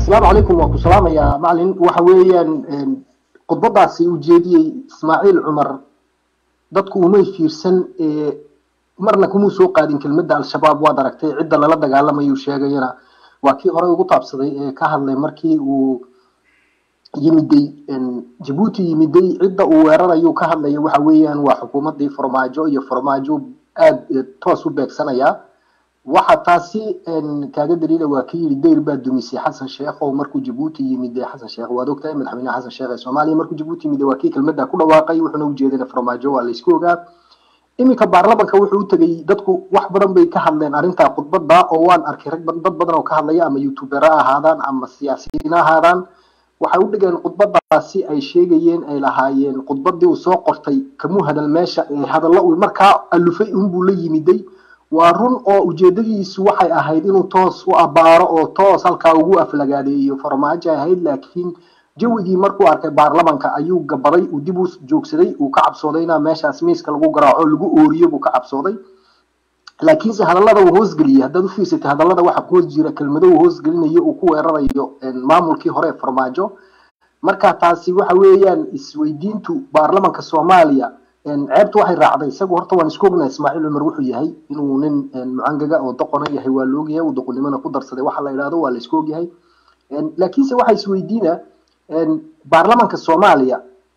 asalaamu calaykum waan ku salaamayaa macalin waxa weeyaan khudbadaasi uu jeediyey ismaaciil cumar dadku umay fiirsan marna kumuu soo qaadin kelmadda al-shabaab waad aragtay cidda lala dagaalamayuu sheegayana waa kii horey ugu taabsaday ee ka hadlay markii uu yimiday jabuuti yimiday cidda uu weerarayuu ka hadlaya waxa weeyaan waa xukuumaddii farmaajo iyo farmaajo aada toos u beegsanaya waxa taasi kaaga daliila waa ka yidhi dayr baa dumisay xasan sheekh oo markuu jabuuti yimid xasan sheekh waad ogtahay madaxweynaha xasan sheekh ee soomaaliya markuu jabuuti yimid waa kii kelmadda ku dhawaaqay wuxuuna ujeedana farmaajo waa laysku ogaa iminka baarlamanka wuxuu u tegay dadku wax badan bay ka hadleen arrintaa khudbadda oo waan arkay rag dad badan oo ka hadlaya ama youtubera ahaadaan ama siyaasiyiin ahaadaan waxay u dhigeen khudbadaasi ay sheegayeen ay lahaayeen khudbadii uu soo qortay kamuu hadal meesha hadallo uu markaa alufay unbuu la yimiday waa run oo ujeedadiisu waxay ahayd inuu toos u abaaro oo toos halkaa ugu aflagaadeeyo farmaajo ahayd laakiin jawigii markuu arkay baarlamanka ayuu gabaday uu dib u joogsaday uu ka cabsooday inaa meeshaas miiska lagu garaaco lagu ooriyo buu ka cabsooday laakiinse hadallada uu hoosgeliyey haddaad ufiirsatay hadallada waxa hoos jira kelmado uu hoosgelinayo uu ku weerarayo maamulkii hore ee farmaajo marka taasi waxa weeyaan isweydiintu baarlamanka soomaaliya ceebtu waxay raacday isagu horta waan isku ognahay ismaaciil cumar wuxuu yahay inuu nin mucangaga oo doqona yahay waa la ogyahay uu doqonnimona ku darsaday waxa la idhahdo waa la isku ogyahay laakiinse waxa isweydiina baarlamanka soomaaliya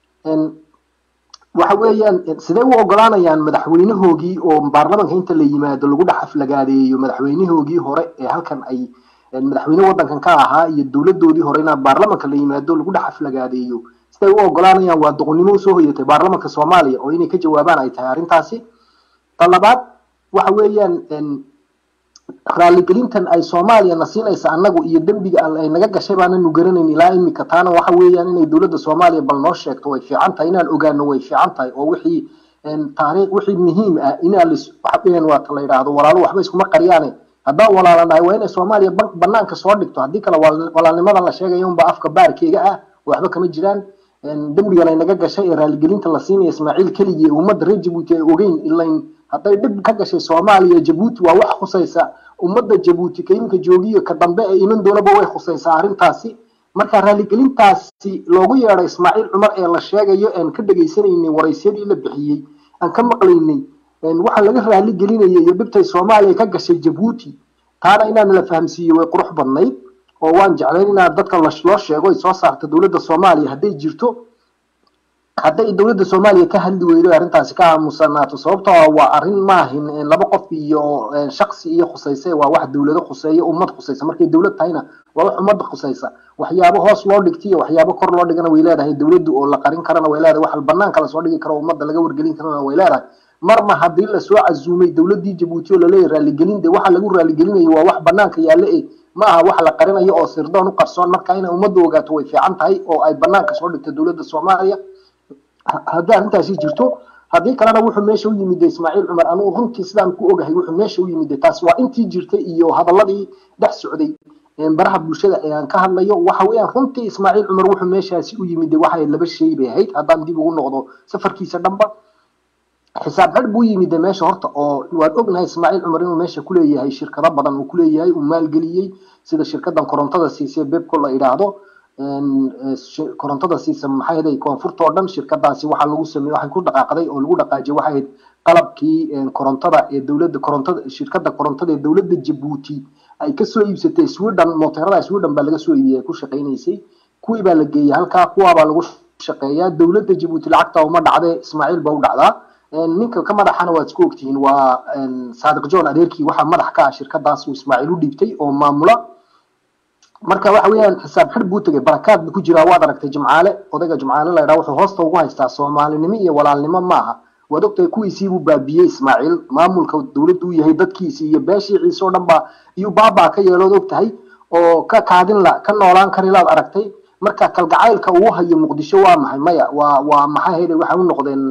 waxa weeyaan sidee u ogolaanayaan madaxweynahoogii oo baarlamanka inta la yimaado lagu dhex aflagaadeeyo madaxweynahoogii hore ee halkan ay madaxweyne wadankan ka ahaa iyo dowladoodii hore inaa baarlamanka la yimaado lagu dhex aflagaadeeyo siday u ogolaanayaan waa doqonnimo usoo hoyatay baarlamanka soomaaliya oo inay ka jawaabaan ay tahay arrintaasi ta labaad waxa weeyaan raaligelintan ay soomaaliya na siinaysa annagu iyo dembiga ay naga gashay baananu garanayn ilaa imika taana waxa weeyaan inay dowladda soomaaliya bal noo sheegto way fiican tahay inaan ogaano way fiican tahay oo wixii taariikh wixii muhiim ah inaa lis waxaweyaan waata la yidhaahdo walaalo waxba iskuma qaryaane haddaan walaalanahay waa inay soomaaliya banaanka soo dhigto haddii kale walaalnimada la sheegaya unba afka baarkeega ah waxba kama jiraan dembigan ay naga gashay ee raaligelinta la siinaya ismaaciil keligii ummadda reer jabuuti ay ogeyn ilain hadday dhib ka gashay soomaaliya jabuuti waa wax khusaysa ummadda jabuuti ka iminka joogiyo ka dambe ee iman doonaba way khusaysaa arrintaasi marka raaligelintaasi loogu yeedhay ismaaciil cumar ee la sheegayo aan ka dhegaysanaynay waraysyadii la bixiyey aan ka maqlaynay waxa laga raaligelinaya iyo dhibtay soomaaliya ka gashay jabuuti taana inaan la fahamsiiyo way qurux badnayd oo waan jeclayn inaa dadka loo sheego ay soo saarta dowladda soomaaliya hadday jirto hadday dowladda soomaaliya ka hadli weydo arrintaasi ka aamusanaato sababtoo waa arrin maahin laba qof iyo shaksi iyo khusayse waa wax dowlado khuseeya ummad khusaysa markay dowlad tahayna waa wax ummadda khusaysa waxyaabo hoos loo dhigta iyo waxyaabo kor loo dhigana way leedahay dowladdu oo la qarin karana way leedahay wax banaanka lasoo dhigi karo ummadda laga wargelin karana way leedahay marma haddii lasoo casuumay dowladdii jabuuti oo laleeyahy raaligelin de waxa lagu raaligelinayo waa wax banaanka yaalla e ma aha wax la qarinayo oo sirdoon u qarsoon marka inay ummaddu ogaato way fiican tahay oo ay banaanka soo dhigto dowladda soomaaliya haddii arrintaasi jirto haddii kalena wuxuu meesha u yimid ismaaciil cumar anugu runtii sidaan ku ogahay wuxuu meesha u yimid taas waa intii jirtay iyo hadaladii dhex socday baraha bulshada ee aan ka hadlayo waxa weeyaan runtii ismaaciil cumar wuxuu meeshaasi u yimid waxay laba shay bay ahayd haddaan dib ugu noqdo safarkiisa dhanba xisaab xidh buu yimid meesha horta oo waan ognahay ismaaciil cumar inuu meesha kuleeyahay shirkado badan uu kuleeyahay uu maalgeliyey sida shirkadan korontada siisay bebco la idhaahdo korontada siisa maxay ahayd koonfurta oo dhan shirkadaasi waxaa lagu sameeyey waxay ku dhaqaaqday oo lagu dhaqaajiyay waxay ahayd qalabkii korontada ee dowladda korontada shirkada korontada ee dowladda jabuuti ay kasoo iibsatay sweden mooteerada sweden baa laga soo iibiyay ay ku shaqaynaysay kuwii baa la geeyay halkaa kuwaabaa lagu shaqeeyaa dowladda jabuuti lacagta uma dhacdee ismaaciil baa u dhacdaa ninka ka madaxana waad isku ogtihiin waa saadiq john adeerkii waxaa madax ka ah shirkadaas uu ismaaciil u dhiibtay oo maamula marka waxa weeyaan xisaab xidh buu tegay barakaad buu ku jiraa waad aragtay jimcaale odayga jimcaale la yidhaha wuxuu hoosta ugu haystaa soomaalinimo iyo walaalnimo maaha waad ogtahay kuwiisii buu baabiyey ismaaciil maamulka dowladdu u yahay dadkiisii iyo beeshii ciise oo dhan baa iyuu baabaa ka yeelood og tahay oo ka kaadin la ka noolaan karilaad aragtay marka kalgacaylka uu hayo muqdisho waa maxay maya waa waa maxay hayday waxay u noqdeen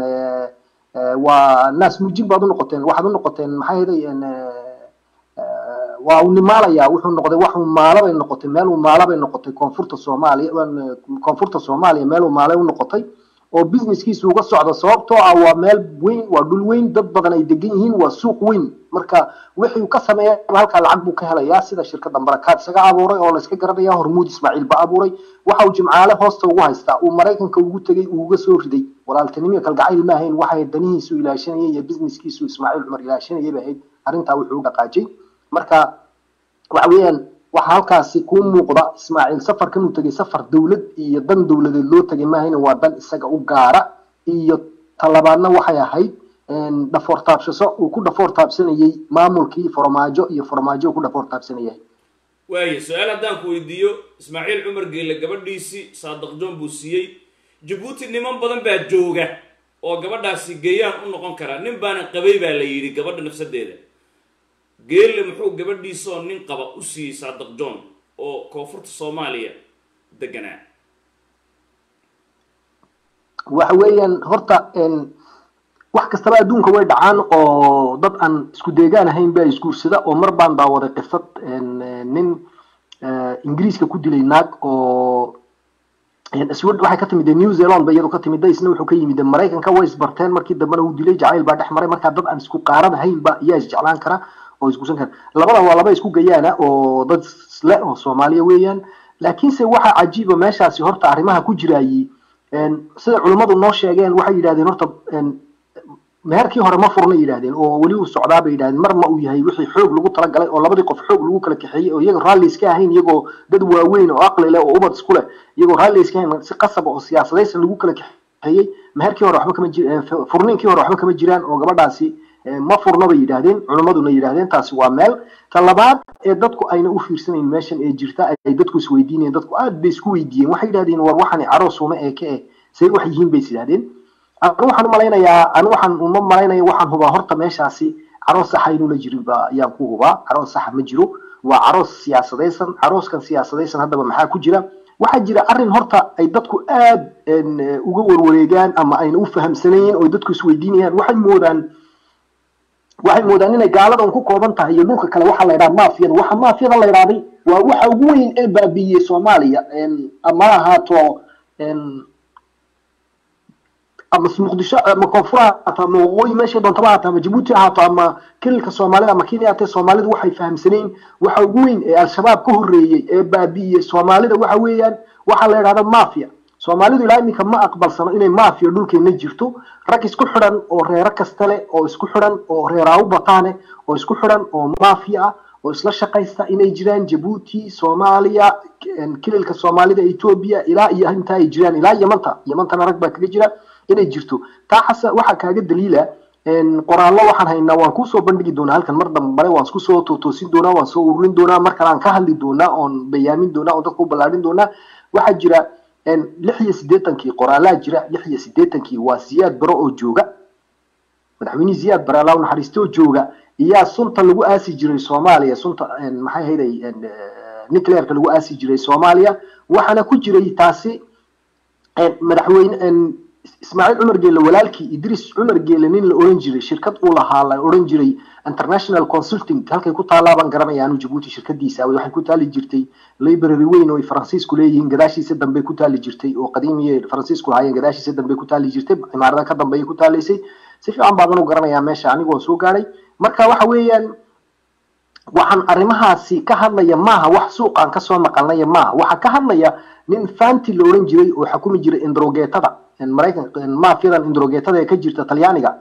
waa naas muujin baad u noqoteen waxaad u noqoteen maxay hayday waa uu nimaalaya wuxuu noqday wax uu maalabay noqotay meel uu maalabay noqotay koonfurta soomaaliya koonfurta soomaaliya meel uu maalay u noqotay oo businesskiisu uga socdo sababtoo ah waa meel weyn waa dhul weyn dad badan ay degan yihiin waa suuq weyn marka wixii uu ka sameeya halkaa lacag buu ka helayaa sida shirkada barakaad isaga abuuray oo la iska garanaya hormuud ismaaciil ba abuuray waxa uu jimcaale hoosta ugu haystaa uu maraykanka ugu tegey uu uga soo riday walaaltinimo kalgacayl ma ahayn waxay danihiisu ilaashanayay iyo businesskiisu ismaaciil cumar ilaashanayay bay ahayd arrintaa wuxuu u dhaqaajay marka waxa weeyaan waxaa halkaasi kuu muuqda ismaaciil safarkan uu tegay safar dowlad iyo dan dowladeed loo tegay maahayna waa dan isaga u gaara iyo talabaadna waxay ahayd dhafoor taabshaso uu ku dhafoor taabsanayay maamulkii farmaajo iyo farmaajo uu ku dhafoor taabsanayay waaya su-aal haddaan ku weydiiyo ismaaciil cumar geelle gabadhiisii saadiq john buu siiyey jabuuti niman badan baa jooga oo gabadhaasi geeyaan u noqon karaa nin baana qabay baa la yidhi gabadha nafsadeeda geelle muxuu gabadhiisaoo nin qaba u siiyey saadiq john oo koonfurta soomaaliya deganaa waxa weeyaan horta wax kastaba adduunka way dhacaan oo dad aan isku deegaan ahayn baa isguursada oo mar baan daawaday qisad nin ingiriiska ku dilay naag oo waxay ka timid new zealand ba iyadu ka timid isna wuxuu ka yimid maraykanka way isbarteen markii dambena uu dilay jacayl baa dhex maray markaa dad aan isku qaarad ahayn ba iyaa isjeclaan kara oo isguursan kara labada waa laba isku gayaana oo dad isle oo soomaaliya weeyaan laakiinse waxa cajiiba meeshaasi horta arrimaha ku jiraayey sida culummadu noo sheegeen waxay yidhahdeen horta meherkii hore ma furna yidhahdeen oo weli uu socdaa bay yidhahdeen mar ma uu yahay wixii xoog lagu talagalay oo labadii qof xoog lagu kala kaxeeyey oo iyaga raalli iska ahayn iyagoo dad waaweyn oo aqli leh oo ubad isku leh iyagoo raalli iska ahayn si qasab oo siyaasadaysan lagu kala kaxeeyey meherkii hore waxba kama jir furniinkii hore waxba kama jiraan oo gabadhaasi ma furna bay yidhahdeen culimmaduna yidhahdeen taasi waa meel ta labaad ee dadku ayna u fiirsanayn meeshan ee jirta ay dadku isweydiinayeen dadku aad bay isku weydiiyeen waxay yidhahdeen war waxani caroos uma eeke eh say wax yihiin bay is yidhahdeen anu waxaan umalaynayaa anu waxaan uma malaynaya waxaan hubaa horta meeshaasi caroos saxa inuu la jirin ba ayaan ku hubaa caroos saxa ma jiro waa caroos siyaasadaysan carooskan siyaasadaysan haddaba maxaa ku jira waxaa jira arrin horta ay dadku aad uga warwareegaan ama ayna u fahamsanayn oo dadku isweydiinayaan waxay moodaan waxay moodaan inay gaaladan ku kooban tahay iyo dhulka kale waxaa la yidhaha maafiyada waxa maafiyada la yidhahday waa waxa ugu weyn ee baabiiyey soomaaliya ama ahaato ama muqdisho ama koonfur ahaato ama waqooyi meeshay doontaba ahaato ama jabuuti ahaato ama kililka soomaalida ama kenya ahaatee soomaalidu waxay fahamsanayn waxa ugu weyn ee al-shabaab ka horreeyey ee baabi'iyey soomaalida waxa weeyaan waxaa la yidhahda mafia soomaalidu ilaa iminka ma aqbalsano inay mafia dhulkeena jirto rag isku xidhan oo reero kasta leh oo isku xidhan oo reeraawu bataane oo isku xidhan oo mafia ah oo isla shaqaysta inay jiraan jabuuti soomaaliya kililka soomaalida etoobiya ilaa iyo intaa ay jiraan ilaa yamanta yamantana rag baa kaga jira inay jirto taa xasa waxaa kaaga daliila qoraallo waxaan haynaa waan kusoo bandhigi doonaa halkan mar dambare waan isku soo tootoosin doonaa waan soo ururin doonaa mar kale aan ka hadli doonaa oon bayaamin doonaa oon dadka u ballaadhin doonaa waxaa jira lix iyo siddeetankii qoraalaa jira lix iyo siddeetankii waa siyaad baro oo jooga madaxweynihii siyaad bare allah naxariiste oo jooga iyaa sunta lagu aasi jiray soomaaliya sunta maxay hayday nuclearka lagu aasi jiray soomaaliya waxaana ku jiray taasi madaxweyne ismaaciil cumar geelle walaalkii idris cumar geelle nin la oran jiray shirkad uu lahaa la oran jiray international consulting halkay ku taallaa baan garanaya anu jabuuti shirkadiisa waxay ku taali jirtay library weyn oo ay faransiisku leeyihiin gadaashiisa dambe ku taali jirtay oo qadiimiye faransiisku lahaayeen gadaashiisa dambe ku taali jirtay imaarada ka dambeeyay ku taalaysay si fiican baadan u garanayaa meesha anigoo soo gaadhay marka waxa weeyaan waxaan arrimahaasi ka hadlaya maaha wax suuqaan kasoo maqalnaya maaha waxaa ka hadlaya nin fanti la oran jiray oo xukumi jiray indrogeetada maraykan maafiyadan indrogeetada ee ka jirta talyaaniga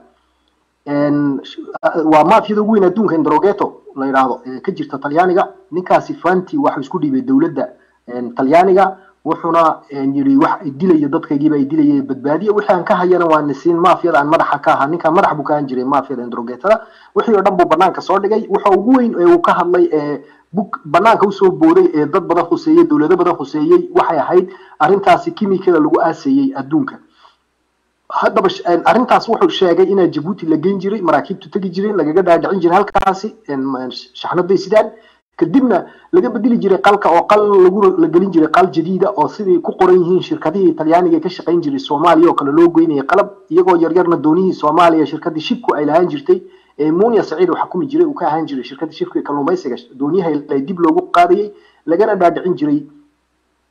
waa maafiyada ugu weyn adduunka indrogeto la yidhaahdo ee ka jirta talyaaniga ninkaasi fanti waxuu isku dhiibay dowladda talyaaniga wuxuuna yidhi wax dilaya dadkaygiiba ay dilaya badbaadiya wixii aan ka hayana waa nisiin maafiyada aan madaxa ka ahaa ninkaan madax buu ka ahan jiray maafiyada indrogetada wixii oo dhan buu banaanka soo dhigay waxa ugu weyn ee uu ka hadlay ee bug banaanka usoo booday ee dad badan khuseeyey dowlado badan khuseeyey waxay ahayd arrintaasi kimikada lagu aaseeyey adduunka haddaba arrintaas wuxuu sheegay inaa jabuuti la geyn jiray maraakiibtu tegi jireen lagaga dhaadhicin jiray halkaasi shaxnaday sidaan kadibna laga bedeli jiray qalka oo qal lagu la gelin jiray qal jadiida oo sidii ku qoran yihiin shirkadihii talyaaniga ka shaqayn jiray soomaaliya oo kale loo geynayay qalab iyagoo yaryarna doonihii soomaaliya shirkadii shibku ay lahaan jirtay ee munia saciid uu xukumi jiray uu ka ahaan jiray shirkadii shibku ee kalluumaysiga dooniyaha dib loogu qaadayay lagana dhaadhicin jiray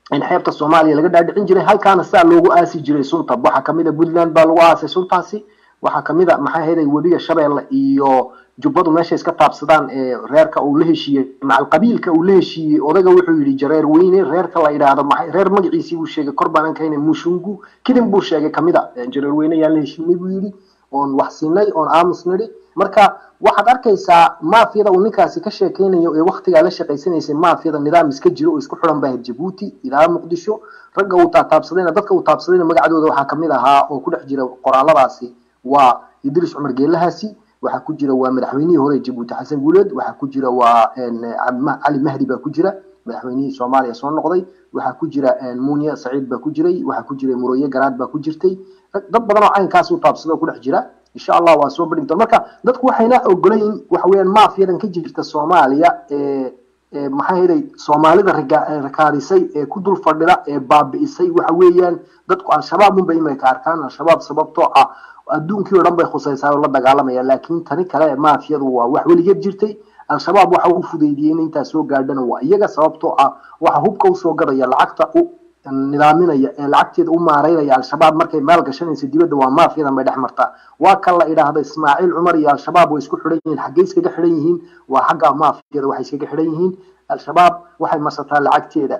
in xeebta soomaaliya laga dhaadhicin jiray halkaana saa loogu aasi jiray sunta waxaa kamid a puntland baa lagu aasay suntaasi waxaa kamid a maxay ahayd webiga shabeelle iyo jubbadu meeshay iska taabsadaan ee reerka uu la heshiiyey macal qabiilka uu la heshiiyey odaga wuxuu yidhi jareer weyne reerka la yidhaahdo maxay reer magaciisii buu sheegay kor baanan kahayna mushungu kidin buu sheegay kamid a jareer weyne yaan la heshiinay buu yidhi oon wax siinay oon aamus nidhi marka waxaad arkaysaa maafiyada uu ninkaasi ka sheekeynayo ee waktigaa la shaqaysanaysay maafiyada nidaam iska jiro oo isku xiran baa jabuuti ilaa muqdisho ragga uu taataabsadayna dadka uu taabsadayna magacdooda waxaa kamid ahaa oo ku dhex jira qoraaladaasi waa idris cumar geelahaasi waxaa ku jira waa madaxweynihii hore jabuuti xasan guuleed waxaa ku jira waa cali mahdi baa ku jira madaxweynihii soomaaliya soo noqday waxaa ku jira munya saciid baa ku jiray waxaa ku jiray muroye garaad baa ku jirtay dad badan oo caynkaas u taabsada oo ku dhex jira insha allah waa soo badhigta marka dadku waxayna ogolayn waxa weeyaan maafiyadan ka jirta soomaaliya ee maxaa yeelay soomaalida rakaadisay ee ku dul fadhida ee baabi'isay waxa weeyaan dadku al-shabaab unbay imika arkaan al-shabaab sababtoo ah adduunkii oo dhan bay khusaysaa oo la dagaalamaya laakiin tani kale maafiyadu waa wax weligeed jirtay al-shabaab waxa uu fudaydiyey in intaa soo gaadhana waa iyaga sababtoo ah waxa hubka usoo gadaya lacagta u nidaaminaya ee lacagteeda u maareynaya al-shabaab markay maal gashanaysa dibadda waa maafiyadan bay dhex martaa waa kan la idhaahda ismaaciil cumar iyo al-shabaab way isku xidhan yihiin xaggay iskaga xidhan yihiin waa xagga maafiyada waxay iskaga xidhan yihiin al-shabaab waxay marsataa lacagteeda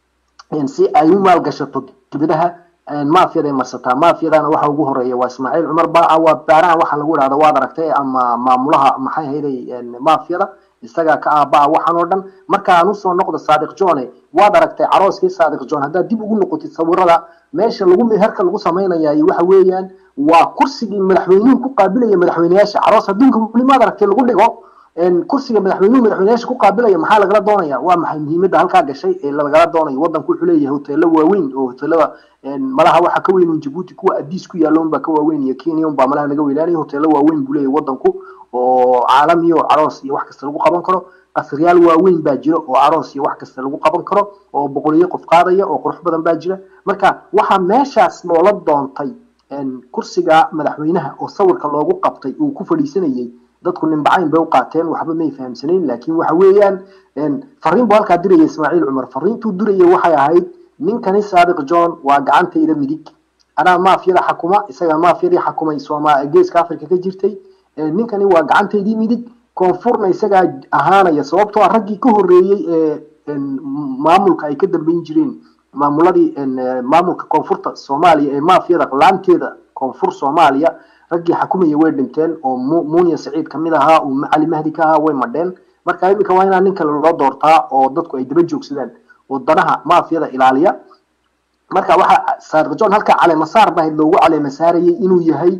si ay u maalgashato dibadaha maafiyaday marsataa maafiyadana waxa ugu horeeya waa ismaaciil cumar baa waa baaraha waxa lagu idhahda waad aragtay ama maamulaha maxay hayday maafiyada isagaa ka aabaa waxaan oo dhan marka aan usoo noqdo saadiq johne waad aragtay carooskii saadiq john haddaad dib ugu noqotid sawirada meesha lagu meherka lagu samaynayaay waxa weeyaan waa kursigii madaxweynuhu ku qaabilaya madaxweyneyaasha caroos adduunka weli maad aragtay lagu dhigo kursiga madaxweynuhu madaxweyneyaasha ku qaabilaya maxaa lagala doonaya waa maxay muhiimadda halkaa gashay ee lagala doonayo waddanku wuxuu leeyahay hoteelo waaweyn oo hoteelada malaha waxa ka weyn jabuuti kuwa adiis ku yaalla unbaa ka waaweyn iyo kenya unbaa malaha naga weynaanaya hoteelo waaweyn buu leeyahay waddanku oo caalami oo caroos iyo wax kasta lagu qaban karo qasriyaal waaweyn baa jira oo caroos iyo wax kasta lagu qaban karo oo boqoliyo qof qaadaya oo qurux badan baa jira marka waxaa meeshaas loola doontay kursiga madaxweynaha oo sawirka loogu qabtay uu ku fadhiisanayay dadku nimbacayn bay u qaateen waxba may fahamsanayn laakiin waxa weeyaan fariin buu halkaa diraya ismaaciil cumar fariintuu diraya waxay ahayd ninkani saadiq john waa gacantayda midig anaa maafiyada xakuma isagaa maafiyadii xakumay sooma geeska africa ka jirtay ninkani waa gacantaydii midig koonfurna isagaa ahaanaya sababtoo ah raggii ka horreeyey ee maamulka ay ka dambeyn jireen maamuladii maamulka koonfurta soomaaliya ee maafiyada laanteeda koonfur soomaaliya raggii xakumaya way dhinteen oo munya saciid kamid ahaa uu cali mahdi ka ahaa way madheen marka iminka waa inaa nin kale loo doortaa oo dadku ay daba joogsadaan oo danaha maafiyada ilaaliya marka waxa saadiq john halkaa caleemasaar baa loogu caleemasaarayay inuu yahay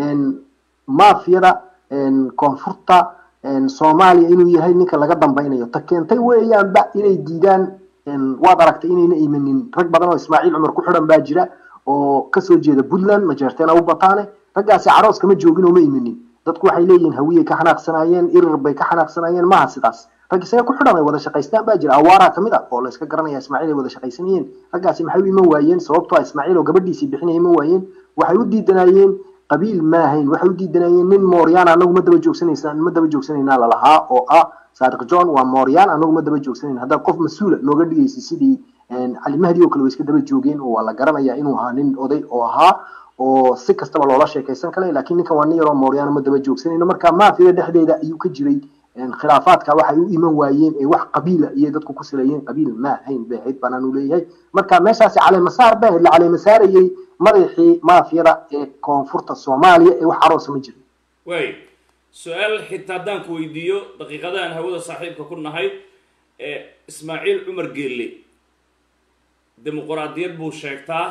maafiyada koonfurta soomaaliya inuu yahay ninka laga dambeynayo ta keentay weeyaanba inay diidaan waad aragtay inayna imanin rag badan oo ismaaciil cumar ku xidhan baa jira oo kasoo jeeda puntland majeerteena u bataane raggaasi caroos kama joogin oo ma imanin dadku waxay leeyihiin hawiyay ka xanaaqsanayeen irir bay ka xanaaqsanayeen maaha sidaas rag isaga ku xidhan ay wada shaqaystaan baa jira awaaraa kamid a oo la iska garanaya ismaaciil ay wada shaqaysanayeen raggaasi maxay u iman waayeen sababtoo ah ismaaciil oo gabadhiisii bixinaya iman waayeen waxay u diidanayeen qabiil maahayn waxay u diidanayeen nin mooryaan anagu ma daba joogsanaysa ma daba joogsanaynaa lalahaa oo ah saadiq john waa mooryaan anagu ma daba joogsanayn haddaad qof mas-uula nooga dhigaysa sidii cali mahdi oo kale way iska daba joogeen oo waa la garanaya inuu ahaa nin oday oo ahaa oo si kastaba loola sheekaysan kale laakiin ninkan waa nin yaroo mooryaana ma daba joogsanayno marka maafiyada dhexdeeda ayuu ka jiray khilaafaadka waxay u iman waayeen ee wax qabiila iyo dadku ku saleeyeen qabiil ma ahayn bay ahayd banaan uu leeyahay marka meeshaasi caleemasaar ba ahayd la caleemasaarayay madaxii maafiyada ee koonfurta soomaaliya ee wax caroosa ma jirin waay su-aal xitaa haddaan ku weydiiyo daqiiqadahan hawada saaxiibka ku nahay ismaaciil cumar geelle dimuquraadiyad buu sheegtaa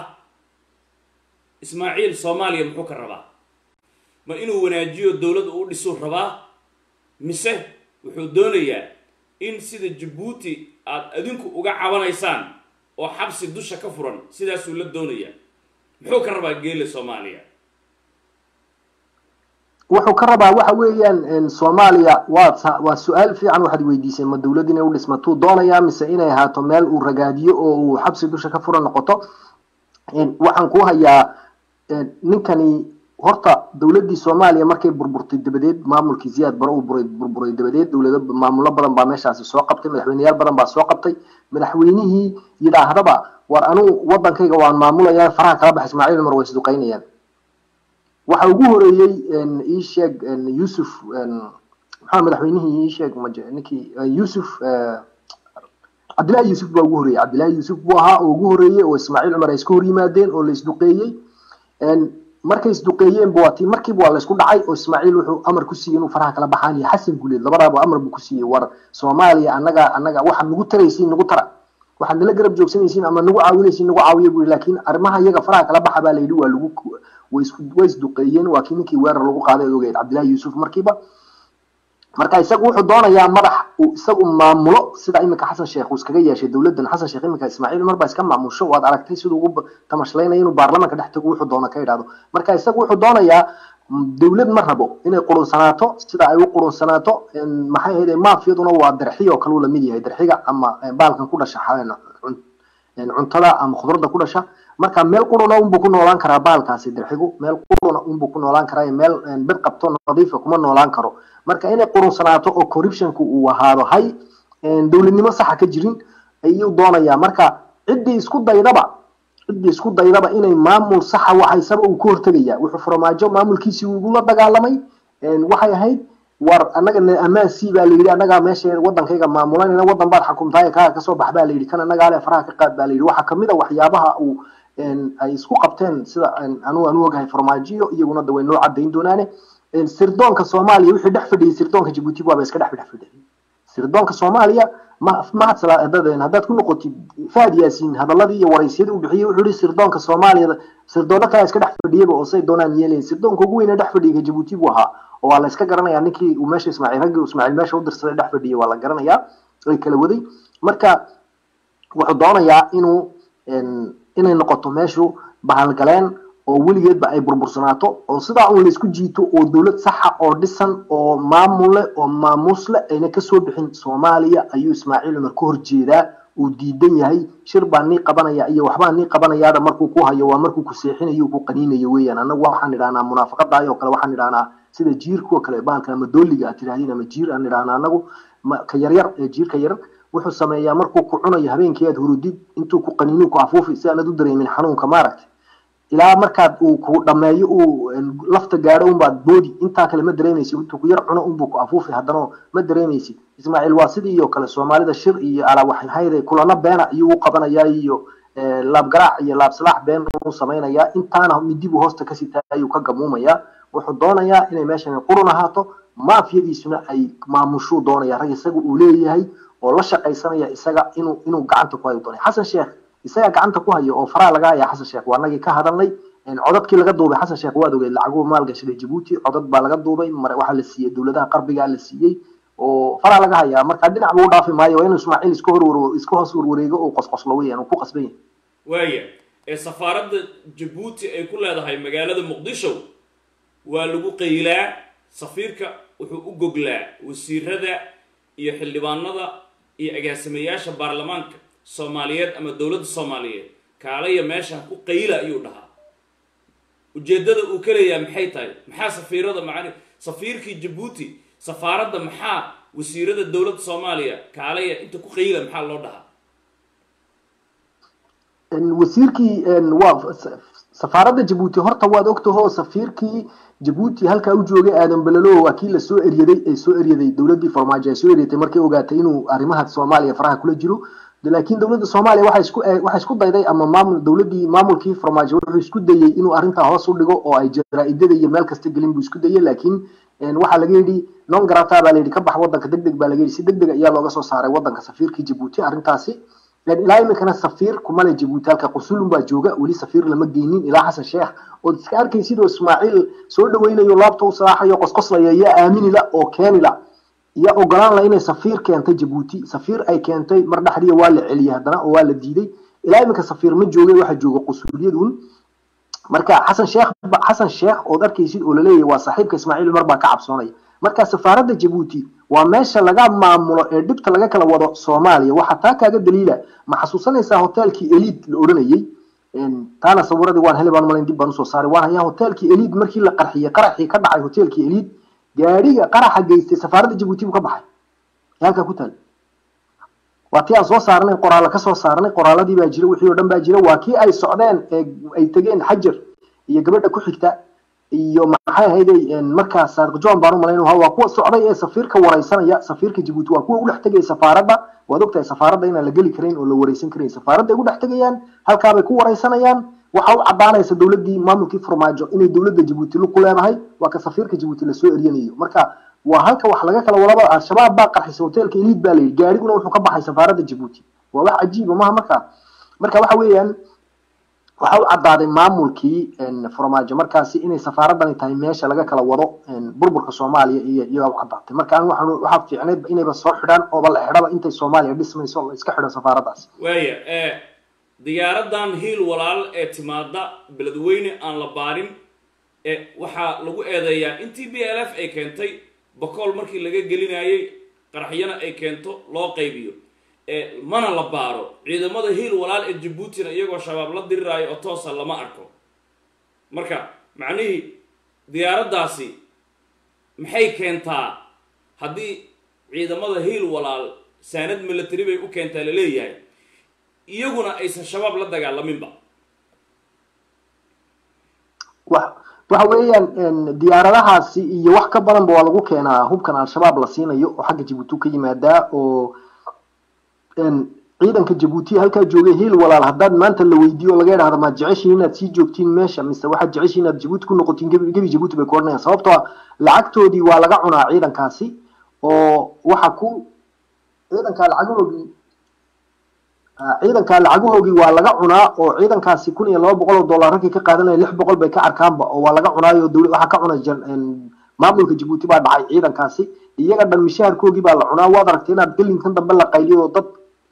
ismaaciil soomaaliya muxuu ka rabaa ma inuu wanaajiyo dowladda u dhisuu rabaa mise wuxuu doonayaa in sida jabuuti aada adinku uga cabanaysaan oo xabsi dusha ka furan sidaasuu la doonayaa muxuu ka rabaa geele soomaaliya wuxuu ka rabaa waxa weeyaan soomaaliya waa waa su-aal fiican waxaad weydiisay ma dowlad inay u dhismatuu doonayaa mise inay ahaato meel uu ragaadiyo oo uu xabsi dusha ka furan noqoto waxaan ku hayaa ninkani horta dowladdii soomaaliya markay burburtay dabadeed maamulkii ziyaad bare uu buray burburay dabadeed dowlado maamulo badan baa meeshaasi soo qabtay madaxweyneyaal badan baa soo qabtay madaxweynihii yidhaahdaba war anuu wadankayga waan maamulaya faraha kala bax ismaaciil cumar way isduqaynayaan waxa ugu horeeyey ii sheeg yusuf maxaa madaxweynihii ii sheeg maje ninkii yusuf cabdillahi yuusuf baa ugu horeeyey cabdillahi yuusuf buu ahaa oo ugu horeeyey oo ismaaciil cumar ay iska hor yimaadeen oo la isduqeeyey markay isduqeeyeen bu waati markiiba waa la isku dhacay oo ismaaciil wuxuu amar ku siiyey inuu faraha kala baxaan iyo xasan guleed labadaaba amar buu ku siiyey war soomaaliya annaga annaga waxaad nagu taraysiin nagu tara waxaad nala garab joogsanaysiin ama nagu caawinaysiin nagu caawiya buu laakiin arrimaha iyaga faraha kala baxa baa la yidhi waa lagu way isku way isduqeeyeen waa kii ninkii weerar lagu qaaday ogeyd cabdillahi yuusuf markiiba marka isagu wuxuu doonayaa madax uu isagu maamulo sida iminka xasan sheekh uu iskaga yeeshay dowladdan xasan sheekh iminka ismaaciil cumar baa iska maamusho waad aragtay siduu ugu tamashlaynaya inuu baarlamaanka dhex tago wuxuu doono ka idhaahdo marka isagu wuxuu doonayaa dowlad ma rabo inay qurunsanaato sida ay u qurunsanaato maxay ahayd maafiyaduna waa darxi oo kale uu lamid yahay darxiga ama baalkan ku dhasha cuntada ama khudradda ku dhasha marka meel quruna unbuu ku noolaan karaa baalkaasi darxigu meel quruna unbuu ku noolaan karaa meel bed qabto nadiifa kuma noolaan karo marka inay qurunsanaato oo corruptionku uu ahaado hay dowladnimo saxa ka jirin ayuu doonayaa marka ciddii isku daydaba ciddii isku daydaba inay maamul saxa waxaysaba uu ka hortegaya wuxuu farmaajo maamulkiisii ugula dagaalamay waxay ahayd war annaga ammaan sii baa layidhi annagaa meesha wadankayga maamulanayna wadan baad xakumtaay kaaga kasoo bax baa layidhi kan annagaa le faraha ka qaad baa layidhi waxaa kamid a waxyaabaha uu ay isku qabteen sida anu anu ogahay farmaajiyo iyaguna da way noo cadayn doonaane sirdoonka soomaaliya wixii dhex fadhiyay sirdoonka jabuuti waaba iska dhex dhex fadhiyay sirdoonka soomaaliya ma mahad haddaad ku noqotid fahad yaasiin hadaladii iyo waraysyadii uu bixiyey wuxuu yihi sirdoonka soomaaliya sirdoona kale iska dhex fadhiyaba oo say doonaan yeelayin sirdoonka ugu weyne dhex fadhiyay jabuuti buu ahaa oo waa la iska garanayaa ninkii uu meesha ismaaciil raggii ismaaciil meesha u dirsaday dhex fadhiyay waa la garanayaa way kala waday marka wuxuu doonayaa inuu inay noqoto meeshu bahalgaleen oo weligeedba ay burbursanaato oo sidaa un laysku jiito oo dowlad saxa oo dhisan oo maamule oo maamuusle ayna kasoo bixin soomaaliya ayuu ismaaciil cumar ka horjeedaa uu diidan yahay shir baa nii qabanaya iyo waxbaa nii qabanayaada markuu ku hayo waa markuu ku seexinayo ku qaniinayo weeyaan annagu waxaan idhahnaa munaafaqadaayoo kale waxaan idhahnaa sida jiirkuwa kale baalka ama dooliga aad tidhahdiin ama jiir aan idhahnaa annagu ka yaryar ee jiirka yar wuxuu sameeyaa markuu ku cunayo habeenkii aad hurudid intuu ku qaniinu ku afuufi si aanad u dareemin xanuunka maaragtay ilaa markaad uu ku dhameeyo uu lafta gaadho unbaad boodi intaa kale ma dareemaysid intuu ku yar cuno unbuu ku afuufi haddana ma dareemaysid ismaaciil waa sidii oo kale soomaalida shir iyo alaawaxayhayde kulano beena ayuu u qabanayaa iyo laabgaraac iyo laabsalaax been u samaynayaa intaana midibuu hoosta ka sitaa ayuu ka gamuumayaa wuxuu doonayaa inay meeshan qurun ahaato maafiyadiisuna ay maamushuu doonaya rag isaga uu leeyahay oo la shaqaysanaya isaga inuu inuu gacanta ku hayo doonay xasan sheekh isaga gacanta ku hayo oo faraha laga haya xasan sheekh waa nagii ka hadalnay codadkii laga duubay xasan sheekh waad ogeed lacaguhu maalgashaday jabuuti codad baa laga duubay waxaa la siiyey dowladaha qarbigaa la siiyey oo faraha laga hayaa marka dhinac buu dhaafi maayo waa inuu ismaaciil iska hor iska hoos warwareego oo qosqoslo weeyaan uu ku qasban yahay waaya ee safaaradda jabuuti ay ku leedahay magaalada muqdisho waa lagu qaylaa safiirka wuxuu u goglaa wasiirada iyo xildhibaanada iyo agaasimayaasha baarlamaanka soomaaliyeed ama dowladda soomaaliyeed kaalaya meeshan ku qayla ayuu dhahaa ujeeddada uu ka leeyahay maxay tahay maxaa safiirada macani safiirkii jabuuti safaaradda maxaa wasiirada dowladda soomaaliya kaalaya inta ku qayla maxaa loo dhahaa wasiirkii waa safaaradda jabuuti horta waad ogtahoo safiirkii jabuuti halkaa u joogay aadan belelo waa kii lasoo eryaday ee soo eryaday dowladdii farmaajo ay soo eryatay markay ogaatay inuu arrimaha soomaaliya faraha kula jiro laakiin dowladda soomaaliya waxay isku waxay isku dayday ama maamul dowladdii maamulkii farmaajo wuxuu isku dayey inuu arrintaa hoos u dhigo oo ay jaraa-idada iyo meel kasta gelin buu isku dayey laakiin waxaa laga yidhi non garata baa la yidhi ka bax waddanka deg deg baa laga yidhi si deg deg ayaa looga soo saaray waddanka safiirkii jabuuti arrintaasi ilaa iminkana safiir kumale jabuuti halka qusulun baa jooga weli safiir lama geynin ilaa xasan sheekh ood iska arkay sidoo ismaaciil soo dhaweynayo laabta u salaaxayo qosqoslaya yaa aaminila oo keenila iyo ogolaan la inay safiir keentay jabuuti safiir ay keentay mar dhexdiya waa la celiyay haddana oo waa la diiday ilaa iminka safiir ma joogay waxaa jooga qusuuliyadun marka xasan sheekh xasan sheekh ood arkaysid oo laleeyahay waa saaxiibka ismaaciil umar baa ka cabsoonaya marka safaaradda jabuuti waa meesha laga maamulo ee dhibta laga kala wado soomaaliya waxaa taa kaaga daliila ma xasuusanaysaa hoteelkii eliid la odhanayey taana sawiradii waan heli baan malayn dib baan usoo saaray waan hayaa hoteelkii eliid markii la qarxiyey qaraxii ka dhacay hoteelkii eliid gaadhiga qaraxa geystay safaaradda jabuuti buu ka baxay halkaa ku taal waa tii aan soo saarnay qoraalla kasoo saarnay qoraaladii baa jira wixii oo dhan baa jira waa kii ay socdeen ee ay tegeen xajar iyo gabadha ku xigta iyo maxay ahayday markaa saadiq john baan u malayn waa kuwa socday ee safiirka wareysanaya safiirka jabuuti waa kuwa ugu dhex tegaya safaaradda waad ogtahay safaaradda inaan la geli karayn oo la wareysan karayn safaaradda ay ugu dhex tegayaan halkaabay ku wareysanayaan waxa u cadaanaysa dowladdii maamulkii farmaajo inay dowladda jabuuti lug ku leedahay waa ka safiirka jabuuti lasoo eryanayo marka waa halka wax laga kala wadaba al-shabaab baa qarxisay hoteelka eliid baa layidhi gaariguna wuxuu ka baxay safaaradda jabuuti waa wax cajiiba maha marka marka waxa weeyaan waxa u caddaaday maamulkii farmaajo markaasi inay safaaradani tahay meesha laga kala wado burburka soomaaliya iyo iyagaa u caddaatay marka an waxaan waxaa fiicneyd inayba soo xidhaan ooba la xidhaba intay soomaaliya dhismayso la iska xidho safaaraddaas waaya diyaaradan hiil walaal ee timaada beledweyne aan la baarin ee waxaa lagu eedeeyaa intii b l f ay keentay bakool markii laga gelinayay qaraxyana ay keento loo qaybiyo mana la baaro ciidamada hiil walaal ee jabuutina iyagoo shabaab la diriraayo oo toosa lama arko marka macnihii diyaaraddaasi maxay keentaa haddii ciidamada hiil walaal saanad military bay u keentaa la leeyahay iyaguna aysan shabaab la dagaalaminba waxa weeyaan diyaaradahaasi iyo wax ka badanba waa lagu keenaa hubkan al-shabaab la siinayo oo xagga jabuuti ka yimaadaa oo ciidanka jabuuti halkaa joogay hiil walaal haddaad maanta la weydiiyo laga idhahdo maad jeceshiin inaad sii joogtiin meesha mise waxaad jeceshiin inaad jabuuti ku noqotiin gebi gebi jabuuti bay ku odhanayaan sababtoo ah lacagtoodii waa laga cunaa ciidankaasi oo waxa ku ciidankaa lacagahoogii ciidankaa lacagahoogii waa laga cunaa oo ciidankaasi kun iyo laba boqol oo dollar raggii ka qaadanaya lix boqol bay ka arkaanba oo waa laga cunaayo dowla waxaa ka cunay maamulka jabuuti baa dhacay ciidankaasi iyaga dhan mishaharkoogii baa la cunaa waad aragtay inaad gelinkan dambe la qayliyo oo dad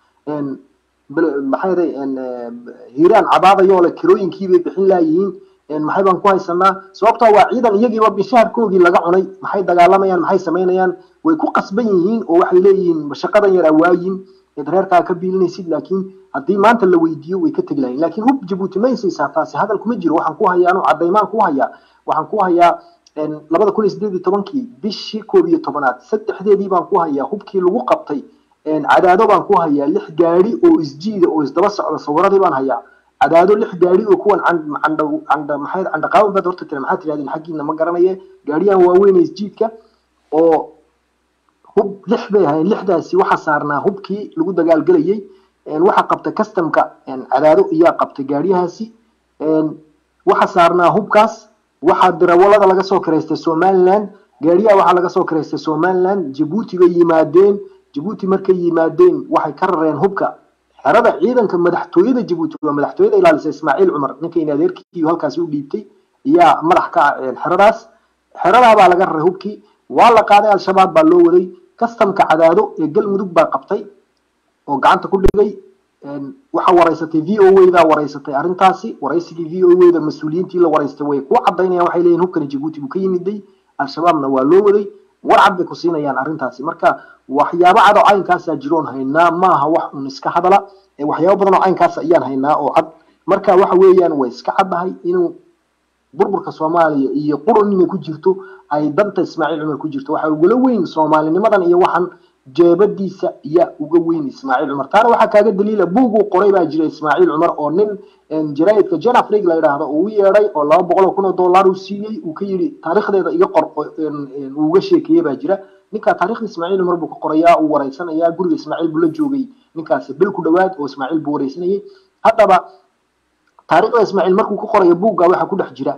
maxay day hiiraan cabaadayo le kirooyinkii bay bixin laayihiin maxay baan ku haysanaa sababtoo waa ciidan iyagiiba mishaharkoogii laga cunay maxay dagaalamayaan maxay samaynayaan way ku qasban yihiin oo waxay leeyihiin shaqadan yar awaayin eed reerkaa ka biilinaysid laakiin haddii maanta la weydiiyo way ka tegi lahayn laakiin hub jabuuti ma haysaysaa taasi hadal kuma jiro waxaan ku hayaa anu caddaymaan ku hayaa waxaan ku hayaa labada kun iyo sideed iyo tobankii bishii koob iyo tobanaad saddexdeedii baan ku hayaa hubkii lagu qabtay cadaado baan ku hayaa lix gaari oo isjiida oo isdaba socda sawiradii baan hayaa cadaado lix gaari oo kuwan candha maxay candhaqaawan baad horta tira maxaad tirahdeen xaggiina ma garanaye gaariyahan waaweyn isjiidka oo hub lix bay ahayn lixdaasi waxaa saarnaa hubkii lagu dagaalgelayay waxaa qabtay customka cadaado iyaa qabtay gaariyahaasi waxaa saarnaa hubkaas waxaa dirawalada laga soo karaystay somaliland gaariyaha waxaa laga soo karaystay somaliland jabuuti bay yimaadeen jabuuti markay yimaadeen waxay ka rareen hubka xerada ciidanka madaxtooyada jabuuti waa madaxtooyada ilaalisa ismaaciil cumar ninkayna adeerkiiyo halkaasi u dhiibtay iyaa madax ka ah xeradaas xeradaa baa laga raray hubkii waa la qaaday al-shabaab baa loo waday kastamka cadaado ee galmudug baa qabtay oo gacanta ku dhigay waxaa wareysatay v o wdaa wareysatay arrintaasi waraysigii v o wda mas-uuliyiintii la wareystay way ku cadaynayaan waxay leeyihin hubkani jabuuti buu ka yimiday al-shabaabna waa loo waday warcad bay ku siinayaan arrintaasi marka waxyaabo cad oo caynkaasaa jiroon haynaa maaha wax un iska hadala waxyaabo badan oo caynkaas ayaan haynaa oo cad marka waxa weeyaan way iska caddahay inuu burburka soomaaliya iyo qurun inay ku jirto ay danta ismaaciil cumar ku jirto waxaa ugala weyn soomaalinimadan iyo waxan jeebadiisa yaa uga weyn ismaaciil cumar taana waxaa kaaga daliila buuguu qoray baa jira ismaaciil cumar oo nin jaraidka jen afrig la yidhaahdo uu u yeedhay oo laba boqol oo kun oo dollar uu siiyey uu ka yidhi taariikhdeeda iga qor uu uga sheekeeye baa jira ninkaa taarikhda ismaaciil cumar buu ka qorayaa uu wareysanayaa guriga ismaaciil buu la joogay ninkaasi bil ku dhowaad oo ismaaciil buu wareysanayay haddaba taariikhda ismaaciil markuu ka qorayo buugga waxaa ku dhex jira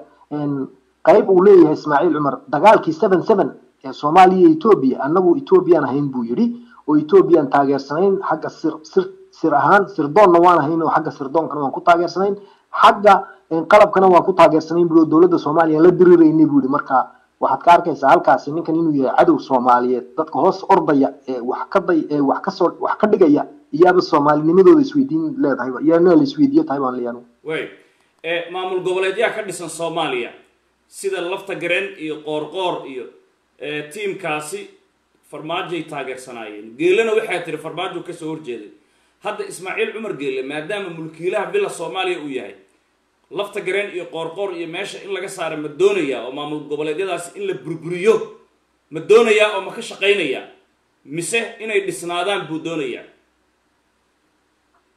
qayb uu leeyahay ismaaciil cumar dagaalkii seven seven ee soomaaliya iyo etoobiya annagu etoobiyaan ahayn buu yidhi oo etoobiyaan taageersanayn xagga sir sir sir ahaan sirdoonna waan ahayn oo xagga sirdoonkana waan ku taageersanayn xagga qalabkana waan ku taageersanayn buu dowladda soomaaliya la diriraynay buu yidhi marka waxaad ka arkaysaa halkaasi ninkan inuu yahay cadow soomaaliyeed dadka hoos ordaya ee wax ka day ee wax kasoo wax ka dhigaya iyaaba soomaalinimadooda isweydiin leedahay iyaana la isweydiiyo tahay baan leeyahay way maamul goboleedyaa ka dhisan soomaaliya sida lafta gareen iyo qoorqoor iyo tiimkaasi farmaajoay taageersanaayeen geelena waxaa tiri farmaajo kasoo horjeeday hadda ismaaciil cumar geele maadaama mulkiilaha villa soomaaliya uu yahay lafta gareen iyo qoorqoor iyo meesha in laga saara ma doonayaa oo maamul goboleedyadaasi in la burburiyo ma doonayaa oo ma ka shaqaynayaa mise inay dhisnaadaan buu doonayaa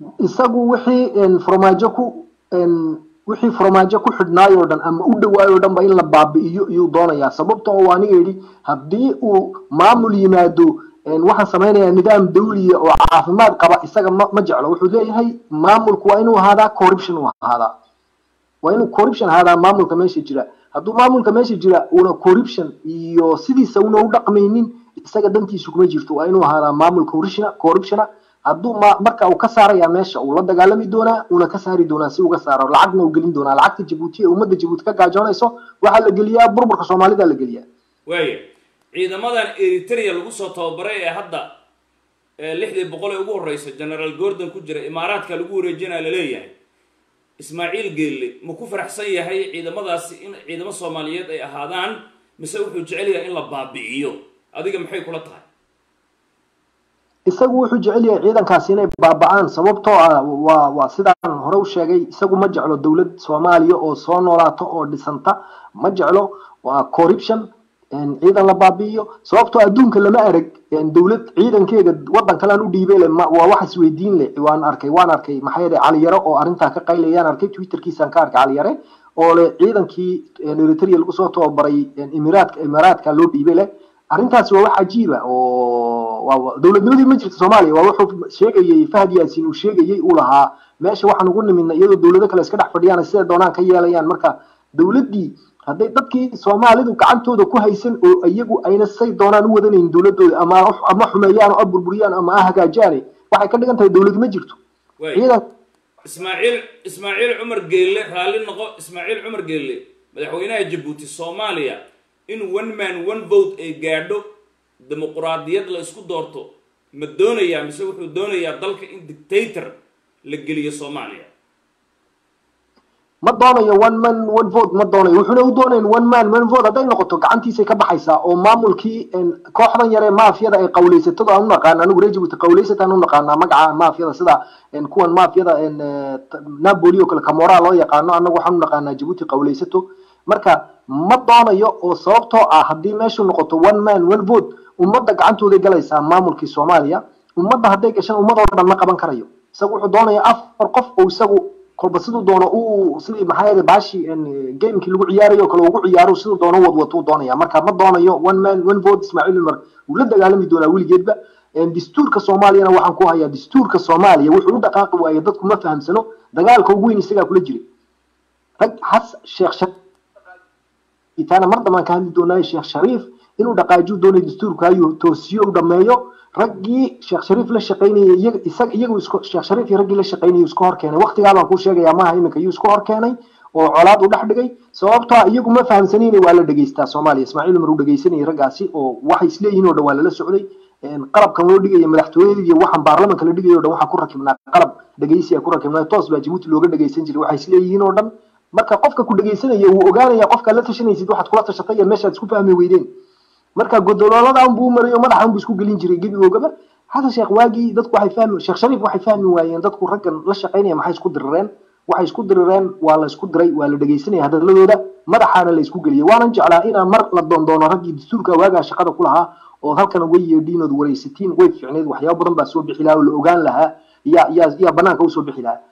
isagu wixii farmaajo ku wixii farmaajo ku xidhnaay oo dhan ama u dhawaayo o dhan ba in la baabi'iyo iyuu doonayaa sababta oo aniga yidhi haddii uu maamul yimaado waxaan samaynayaa nidaam dawliya oo caafimaad qaba isaga ma ma jeclo wuxuu leeyahay maamulku waa inuu ahaadaa corruption u ahaadaa waa inuu corruption ahaadaa maamulka meesha jira hadduu maamulka meesha jira una corruption iyo sidiisa una u dhaqmaynin isaga dantiisu kuma jirto waa inuu ahaadaa maamul corruptiona corruptiona hadduu ma marka uu ka saaraya meesha uu la dagaalami doonaa uuna ka saari doonaa si uga saaro lacagna uu gelin doonaa lacagta jabuuti ee ummadda jabuuti ka gaajoonayso waxaa la geliyaa burburka soomaalida la geliyaa waaya ciidamadan eritrea lagu soo tababaray ee hadda lixdii boqol ee ugu horeysa generaal gordon ku jira imaaraadka lagu wareejinaya laleeyahay ismaaciil geelle ma ku faraxsan yahay ciidamadaasi in ciidamo soomaaliyeed ay ahaadaan mise wuxuu jecel yahay in la baabi'iyo adiga maxay kula tahay isagu wuxuu jecel yahay ciidankaasi inay baaba'aan sababtoo ah waa waa sidaan hore u sheegay isagu ma jeclo dowlad soomaaliya oo soo noolaato oo dhisanta ma jeclo waa corruption ciidan la baabi'iyo sababtoo adduunka lama arag dowlad ciidankeega waddan kalean u dhiibay le waa wax isweydiin leh waan arkay waan arkay maxaa yeelay caliyare oo arrintaa ka qaylayaan arkay twitterkiisaan ka arkay caliyare oo le ciidankii eritrea lagu soo tababaray imiraadka imaaraadka loo dhiibay leh arrintaasi waa wax cajiiba oo dowladnimadii ma jirta soomaaliya waa wuxuu sheegayey fahad yaasin uu sheegayey uu lahaa meesha waxaan ugu nimidna iyadoo dowlado kale iska dhex fadhiyaan siday doonaan ka yeelayaan marka dowladdii hadday dadkii soomaalidu gacantooda ku haysan oo iyagu ayna say doonaan u wadanayn dowladooda ama ama xumeeyaan oo a burburiyaan ama a hagaajaane waxay ka dhigan tahay dowlad ma jirto ciidan ismaaciil ismaaciil cumar geelle raalli noqo ismaaciil cumar geelle madaxweynaha jabuuti soomaaliya in one man one vote ay gaadho dimuquraadiyad la isku doorto ma doonayaa mise wuxuu doonayaa dalka in dictator la geliyo soomaaliya ma doonayo one man one vote ma doonayo wuxuuna u doonayn one man one vote hadday noqoto gacantiisay ka baxaysaa oo maamulkii kooxdan yare maafiyada ay qawleysatada aan u naqaana anigu reer jabuuti qawleysataan u naqaanaa magaca maafiyada sida kuwan maafiyada napoli oo kale camora loo yaqaano annagu waxaan u naqaanaa jabuuti qawleysato marka ma doonayo oo sababtoo ah haddii meeshu noqoto one man one vote ummadda gacantooday galaysaa maamulkii soomaaliya ummadda hadday gashaan ummad oo dhan ma qaban karayo isagu wuxuu doonaya afar qof oo isagu kolba siduu doono uu sidii maxaa yeelay baashi gamekii lagu ciyaarayo kale ugu ciyaaro siduu doono wadwatuu doonaya marka ma doonayo one man one vote ismaaciil umar wuu la dagaalami doonaa weligeedba dastuurka soomaaliyana waxaan ku hayaa dastuurka soomaaliya wuxuu u dhaqaaqi waaye dadku ma fahamsano dagaalka ugu weyn isagaa kula jiray rag has sheekh itaana mar dambaan ka hadli doonaayo sheekh shariif inuu dhaqaajiyo doonay dastuurka ayuu toosiyo u dhameeyo raggii sheekh shariif la shaqaynayay iyaga isaga iyagu isku sheekh shariif iyo raggii la shaqaynayay isku hor keenay waqtigaa baan kuu sheegayaa maaha iminka iyuu isku hor keenay oo colaad u dhex dhigay sababtoo ah iyagu ma fahamsanayna waa la dhegaystaa soomaaliya ismaaciil umar uu dhegaysanayay raggaasi oo waxay isleeyihiin oo dhan waa lala socday qalabkan loo dhigaya madaxtooyadii iyo waxaan baarlamanka la dhigaya o dhan waxaan ku rakibnaa qalab dhegaysiya ku rakibnaa toos baa jabuuti looga dhegaysan jiray waxay isleeyihiin oo dhan marka qofka ku dhegaysanaya wuu ogaanaya qofkaad la tashanaysid waxaad kula tashatay iyo meeshaad isku fahmi weydeen marka godolooladan buu marayo madaxan buu isku gelin jiray gebigoogaba xasan sheekh waagii dadku waxay fahmi sheekh shariif waxay fahmi waayeen dadku raggan la shaqaynaya maxay isku dirireen waxay isku dirireen waa la isku diray waa la dhegaysanaya hadalladooda madaxaana la isku geliyay waanan jeclaa inaan mar la doondoono raggii dastuurka waagaa shaqada ku lahaa oo halkan way yeedhiin ood waraysatiin way fiicneed waxyaabo badan baa soo bixi lahaa oo la ogaan lahaa yaa yaa yaa banaanka usoo bixi lahaa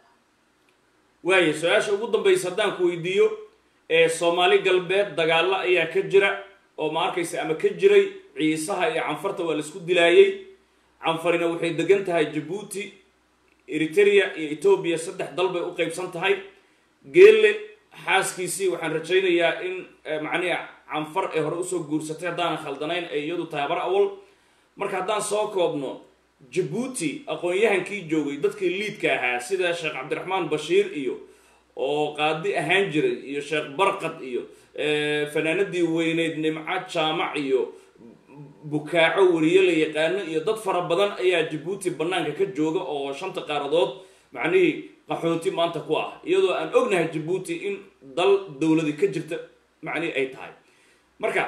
waaya su-aasha ugu dambaysa haddaan ku weydiiyo ee soomaali galbeed dagaalo ayaa ka jira oo ma arkaysa ama ka jiray ciisaha iyo canfarta waa la isku dilaayey canfarina waxay degan tahay jabuuti eritrea iyo etoobiya saddex dal bay u qeybsan tahay geelle xaaskiisii waxaan rajaynayaa in macnihi canfar ee hore usoo guursatay haddaanan khaldanayn ay iyadu tahay bar awal marka haddaan soo koobno jabuuti aqoon-yahankii joogay dadkii liidka ahaa sida sheekh cabdiraxmaan bashiir iyo oo qaadi ahaan jiray iyo sheekh barqad iyo fanaanadii weyneyd nimco jaamac iyo bukaaco weriye la yaqaano iyo dad fara badan ayaa jabuuti banaanka ka jooga oo shanta qaaradood macnihii qaxooti maanta ku ah iyadoo aan ognahay jabuuti in dal dowladi ka jirta macnihi ay tahay marka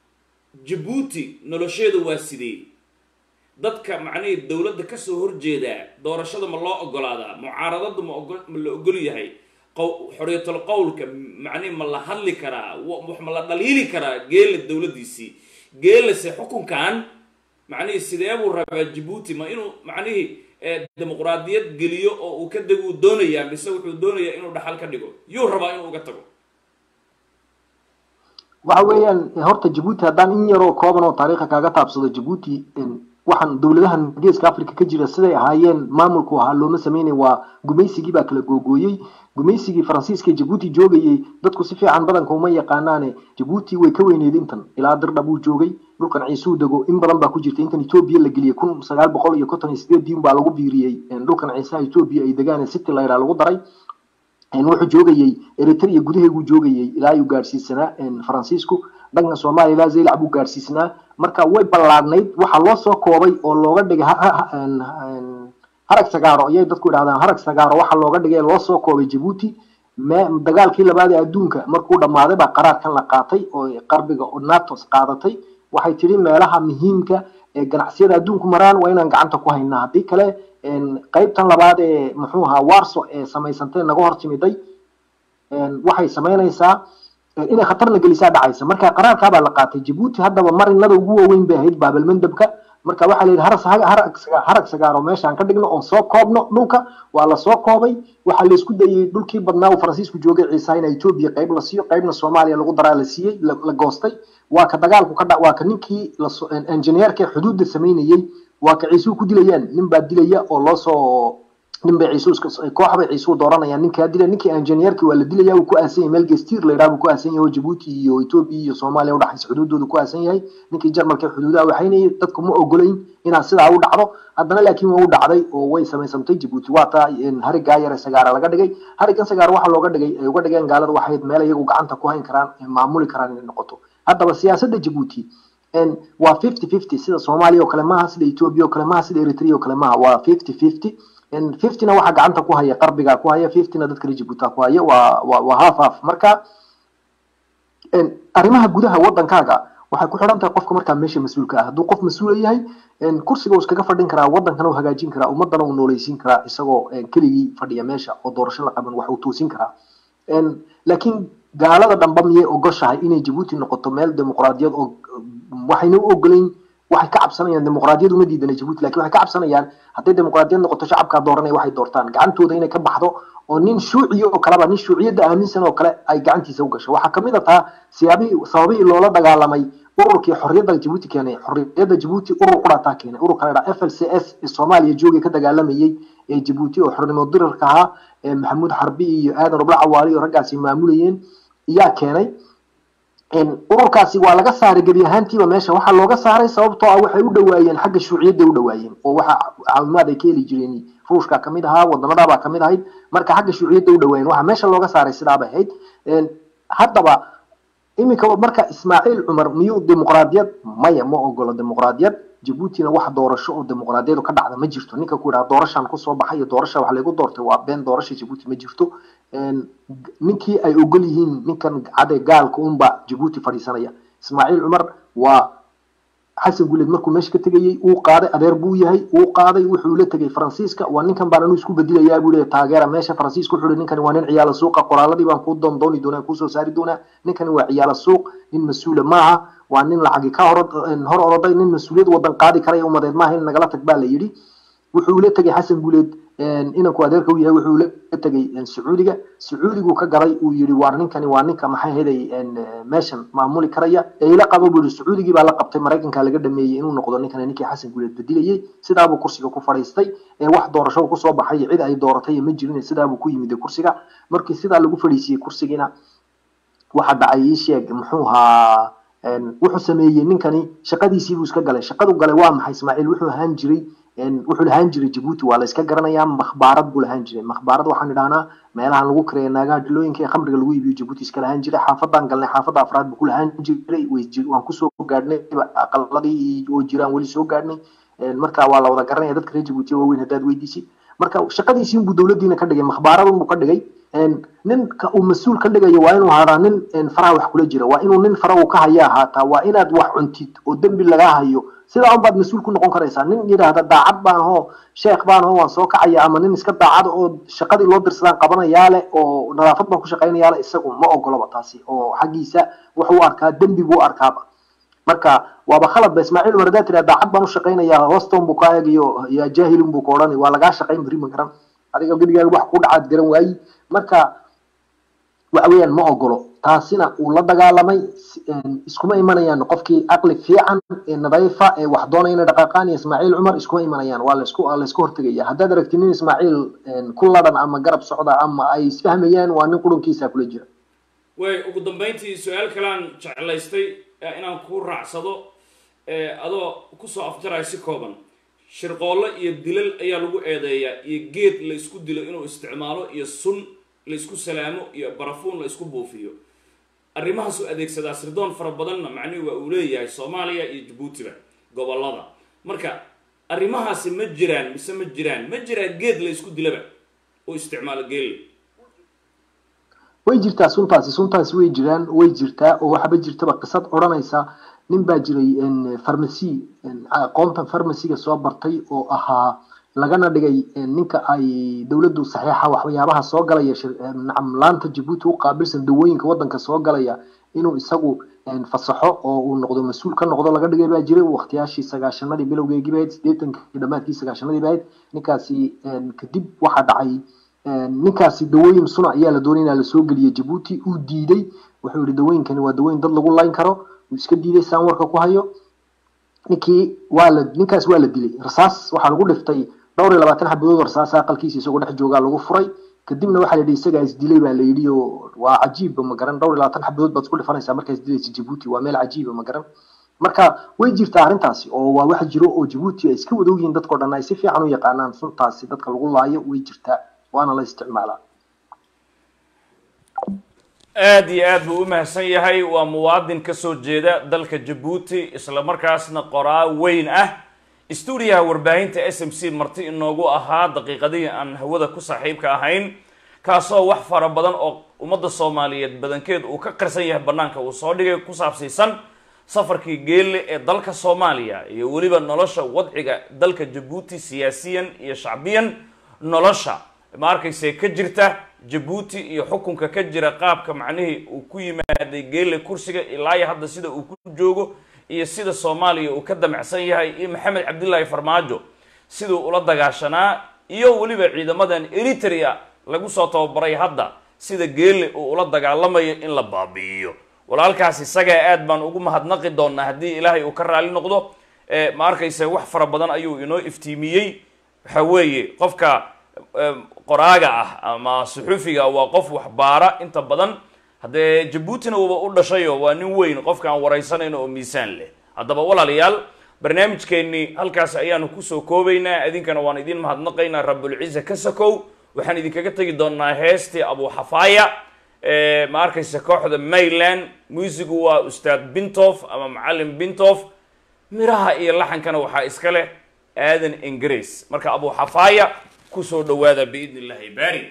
jabuuti nolosheedu waa sidee dadka macnihii dowladda kasoo horjeedaa doorashada ma loo ogolaadaa mucaaradadu ma ogo ma la ogol yahay xorriyatul qowlka macnihi ma la hadli karaa wax ma la dhaliili karaa geela dowladdiisii geelase xukunkan macnihii sidee buu rabaa jabuuti ma inuu macnihii dimuqraadiyad geliyo oo uu ka deguu doonayaa mise wuxuu doonayaa inuu dhaxal ka dhigo yuu rabaa inuu uga tago waxa weeyaan horta jabuuti haddaan in yaroo kooban oo taariikha kaaga taabsado jabuuti waxaan dowladahan geeska africa ka jira siday ahaayeen maamulku ahaa looma sameynay waa gumaysigii baa kala googooyey gumaysigii faransiiska jabuuti joogayey dadku si fiican badanka uma yaqaanaane jabuuti way ka weyneyd intan ilaa dirdhab uu joogay dhulkan ciisuu dego in badan baa ku jirta intan etoobiya la geliyey kun sagaal boqol iyo konton iyo sideedii baa lagu biiriyey dhulkan ciisaha etoobiya ay degaan city layraa lagu daray wuxuu joogayey eritrea gudaheeguu joogayey ilaa ayuu gaadhsiisanaa faransiisku dhanka soomaaliya ilaa zaylac buu gaadhsiisnaa marka way ballaadhnayd waxaa loo soo koobay oo looga dhigay harag sagaaro ayay dadku idhahdaan harag sagaaro waxaa looga dhigay loo soo koobay jabuuti dagaalkii labaad ee adduunka markuu dhammaaday baa qaraarkan la qaatay oo qarbiga natos qaadatay waxay tidhi meelaha muhiimka ee ganacsiyada adduunku maraan waa inaan gacanta ku haynaa haddii kale qaybtan labaad ee muxuu ahaa warso ee samaysantay naga hor timiday waxay samaynaysaa inay khatarna gelisaa dhacaysa marka qaraarkaabaa la qaatay jabuuti haddaba marinada ugu waaweyn bay ahayd baabalmandabka marka waxaa la yidhi harag sagaaro meeshaan ka dhigno oon soo koobno dhulka waa la soo koobay waxaa laysku dayey dhulkii badnaa uu faransiisku joogay ciisa in etoobiya qayb la siiyo qaybna soomaaliya lagu daraa la siiyey la goostay waa ka dagaalku ka waa ka ninkii engineerka xuduudda samaynayey waa ka ciisuu ku dilayaan nin baa dilaya oo loo soo nin bay ciisuu koox bay ciisuu dooranayaan ninkaa dila ninkii engineerkii waa la dilaya uu ku aasan yahay meel gestir la yidhaha buu ku aasan yahay oo jabuuti iyo etoobiya iyo soomaaliya udhaxaysa xuduudooda ku aasan yahay ninkii jarmalka xuduudaha waxaynayay dadku ma ogolayn inaa sidaa u dhacdo haddana laakiin waa u dhacday oo way samaysantay jabuuti waa taa harigaa yare sagaara laga dhigay harigan sagaara waxaa looga dhigay ay uga dhigeen gaalada waxayd meel iyagu gacanta ku hayn karaan maamuli karaan inay noqoto haddaba siyaasadda jabuuti waa fifty fifty sida soomaaliya oo kale maaha sida etoobiya oo kale maaha sida eritrea oo kale maaha waa fifty fifty fiftyna waxaa gacanta ku haya qarbigaa ku haya fiftyna dadka reer jabuuta ku haya waa waa waa half half marka arrimaha gudaha waddankaaga waxay ku xidhan tahay qofka markaa meesha mas-uulka ah hadduu qof mas-uula yahay kursiga uu iskaga fadhin karaa waddankana uu hagaajin karaa ummaddana uu nooleysiin karaa isagoo keligii fadhiya meesha oo doorasho la qaban wax uu toosin karaa laakiin gaalada dhamba miyay ogoshahay inay jabuuti noqoto meel dimuqraadiyad oo waxayna u ogolayn waxay ka cabsanayaan dimuqraadiyad uma diidana jabuuti lakin waxay ka cabsanayaan hadday dimuqraadiyad noqoto shacabkaa dooranaya waxay doortaan gacantooda inay ka baxdo oo nin shuuciya oo kaleba nin shuuciyadda aaminsan oo kale ay gacantiisa u gasho waxaa kamid a taa siyaabihii sababihii loola dagaalamay ururkii xorriyadda jabuuti keenay xorriyadda jabuuti urur qurataa keenay ururka la dhaha f l c s ee soomaaliya joogay ka dagaalamayey ee jabuuti oo xornimo dirarka ahaa ee maxamuud xarbi iyo aadan robla cawaali iyo raggaasi maamulayeen iyaa keenay ururkaasi waa laga saaray gebi ahaantiiba meesha waxaa looga saaray sababtoo ah waxay u dhawaayeen xagga shuuciyadday u dhawaayeen oo waxa caawimaad ay ka heli jireen ruushka kamid ahaa wadamadaabaa kamid ahayd marka xagga shuuciyadda u dhawaayeen waxa meesha looga saaray sidaabay ahayd haddaba iminka marka ismaaciil cumar miyuu dimuqraadiyad maya ma ogolo dimuqraadiyad jabuutina wax doorasho oo dimuqraadiyadu ka dhacda ma jirto ninka ku yidhaha doorashaan kusoo baxay iyo doorasha wax laygu doortay waa been doorasha jabuuti ma jirto ninkii ay ogol yihiin ninkan cade gaalka unba jabuuti fadhiisanaya ismaaciil cumar waa xasan guleed markuu meesha ka tegayey uu qaaday adeer buu yahay uu qaaday wuxuu la tegay faransiiska waa ninkan baan anuu isku bedelayaa buu leeyahay taageera meesha faransiiska wuxuu ninkani waa nin ciyaala suuqa qoraaladii baan kuu doondooni doonaa kuusoo saari doonaa ninkani waa ciyaala suuq nin mas-uula maaha waa nin lacagi ka hor hor oroday nin mas-uuliyad wadan qaadi karaya umadeed maaha in nagala tag baa la yidhi wuxuu la tegay xasan guleed inanku adeerka u yahay wuxuu la tegay sacuudiga sacuudigu ka gaday uu yidhi waar ninkani waa ninka maxay heday meeshan maamuli karaya ee ila qabo buu yidhi sacuudigii baa la qabtay maraykanka laga dhameeyey inuu noqdo ninkani ninkii xasan guleed badilayey sidaabuu kursiga ku fadhiistay ee wax doorasho kusoo baxay cid ay dooratay ma jirin sidaabuu ku yimid kursiga markii sidaa lagu fadhiisiyey kursigiina waxa dhacay ii sheeg muxuu ahaa wuxuu sameeyey ninkani shaqadiisiibuu iska galay shaqadu galay waa maxay ismaaciil wuxuu ahaan jiray wuxuu lahaan jiray jabuuti waa la iska garanayaa makhbaarad buu lahaan jiray makhbaarad waxaan idhahnaa meelahan lagu kareeya naagaha dhilooyinka ee khamriga lagu iibiyo jabuuti iska lahaan jiray xaafadaan galnay xaafadda afraad buu ku lahaan jiray waan kusoo gaadhnay aqaladii oo jiraan weli soo gaadhnay marka waa la wada garanaya dadka reer jabuuti waaweyn haddaad weydiisid marka shaqadiisii buu dowladdiina ka dhigay makhbaaradan buu ka dhigay ninka uu mas-uul ka dhigayo waa inuu hadaa nin faraha wax kula jira waa inuu nin fara uu ka haya ahaataa waa inaad wax cuntid oo dembi lagaa hayo sidaa unbaad mas-uul ku noqon karaysaa nin yidhaahda daacad baan hoo sheekh baan hoo waan soo kacaya ama nin iska daacad oo shaqadii loo dirsadaan qabanayaa leh oo nadaafad baan ku shaqaynayaa leh isagu ma ogoloba taasi oo xaggiisa wuxuu arkaa dembi buu arkaaba marka waaba khalad ba ismaaciil umar haddaad tiraa daacad baan u shaqaynayaa hooston buu kaa eegayo yaa jaahilun buu ka odhanay waa lagaa shaqayn beri ma garan adiga geligaaga wax ku dhacaad garan waayi marka waxa weeyaan ma ogolo taasina uu la dagaalamay iskuma imanayaan qofkii caqli fiican ee nadayfa ee wax doonaya inay dhaqaaqaan iyo ismaaciil cumar iskuma imanayaan waa laisku waa laisku hortegaya haddaad aragti nin ismaaciil ku ladhan ama garab socda ama ay isfahmayaan waa nin qurunkiisa kula jira way ugu dambayntii su-aal kalean jeclaystay inaan ku raacsado adoo kusoo afjaraya si kooban shirqoollo iyo dilal ayaa lagu eedeeyaa iyo geed la isku dilo inuu isticmaalo iyo sun la isku salaamo iyo barafuun la isku buufiyo arrimahaasuu adeegsadaa sirdoon fara badanna macnihi waa uu leeyahay soomaaliya iyo jabuutiba gobolada marka arrimahaasi ma jiraan mise ma jiraan ma jiraa geed la isku dilaba oo isticmaalo geelle way jirtaa suntaasi suntaasi way jiraan way jirtaa oo waxaba jirtaba qisad odhanaysa nin baa jiray farmacy aqoontan farmaciga soo bartay oo ahaa lagana dhigay ninka ay dowladdu saxiixa waxyaabaha soo galaya nacam laanta jabuuti u qaabilsan dawooyinka waddanka soo galaya inuu isagu fasaxo oo uu noqdo mas-uul ka noqdo laga dhigay baa jiray waqtiyaashii sagaashanadii bilowgeegii bahayd sideetankii dhammaadkii sagaashanadii bahayd ninkaasi kadib waxaa dhacay ninkaasi dawooyin suna ayaa la doonay inaa lasoo geliya jabuuti uu diiday wuxuu yihi dawooyinkani waa dawooyin dad lagu layn karo uu iska diiday saan warka ku hayo ninkii waa la ninkaas waa la dilay rasaas waxaa lagu dhiftay dhowr iyo labaatan xabadood oo rasaas aqalkiisa isagoo dhex joogaa lagu furay kadibna waxaa la yidhi isagaa isdilay baa la yidhi oo waa cajiibba ma garan dhowr iyo labaatan xabadood baad isku dhifanaysaa markaa isdilaysa jabuuti waa meel cajiiba ma garan marka way jirtaa arrintaasi oo waa wax jiro oo jabuuti ay iska wada ogyihiin dadkao dhan ay si fiican u yaqaanaan suntaasi dadka lagu laayo way jirtaa waana la isticmaalaa aad iyo aad buu u mahadsan yahay waa muwaadin ka soo jeeda dalka jabuuti isla markaasna qoraa weyn ah stuudiyaha warbaahinta s m c marti inoogu ahaa daqiiqadihii aan hawada ku saaxiibka ahayn kaasoo wax fara badan oo ummadda soomaaliyeed badankeed uu ka qarsan yahay bannaanka uu soo dhigay ku saabsiisan safarkii geelle ee dalka soomaaliya iyo weliba nolosha wadciga dalka jabuuti siyaasiyan iyo shacbiyan nolosha ma arkayse ka jirta jabuuti iyo xukunka ka jira qaabka macnihii uu ku yimaaday geelle kursiga ilaayo hadda sida uu ku joogo iyo sida soomaaliya uu ka damacsan yahay iyo maxamed cabdillaahi farmaajo siduu ula dagaashanaa iyo weliba ciidamadan eritrea lagu soo tababaray hadda sida geelle uu ula dagaalamayo in la baabi'iyo walaalkaas isagaa aad baan ugu mahadnaqi doonaa haddii ilaahay uu ka raali noqdo ma arkayse wax fara badan ayuu inoo iftiimiyey waxa weeye qofka qoraaga ah ama suxufiga waa qof waxbaara inta badan haddee jabuutina uuba u dhashayo waa nin weyn qofka aan waraysanayno oo miisaan leh haddaba walaalayaal barnaamijkeennii halkaas ayaanu kusoo koobaynaa idinkana waan idin mahadnaqaynaa rabulciza ka sakow waxaan idinkaga tegi doonaa heestii abuxafaaya ma arkaysa kooxda mayland muusigu waa ustaad bintof ama macalin bintof miraha iyo laxankana waxaa iska leh aadan ingiriis marka abuxafaaya kusoo dhawaada biidn illahi baari